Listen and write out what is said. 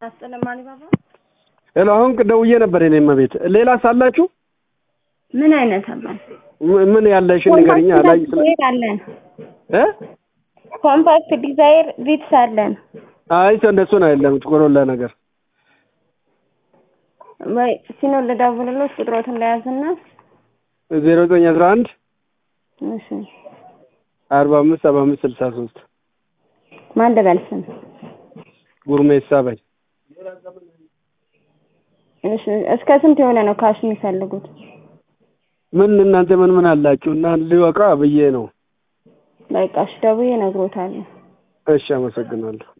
አስጠለማኒ ባባ ሄሎ፣ አሁን ደውዬ ነበር የኔ እመቤት። ሌላ ሳላችሁ ምን አይነት አባል ም- ምን ያለሽን ንገሪኛ። ላይ ስለ ዲዛይር አለን። እ ኮምፓክት ዲዛይር ቪትስ አለን። አይ ሰው እንደሱ ነው አይደለም ኮሮላ ነገር ወይ ሲኖ ልደውልሎት ቁጥሮትን ለያዝና ዜሮ ዘጠኝ አስራ አንድ እሺ አርባ አምስት ሰባ አምስት ስልሳ ሶስት ማን ልበል ስም? ጉርሜሳ በይ እሺ እስከ ስንት የሆነ ነው ካሽ የሚፈልጉት? ምን እናንተ ምን ምን አላችሁ እና ሊወቃ ብዬ ነው። በቃ እሺ ደውዬ እነግሮታለሁ። እሺ አመሰግናለሁ።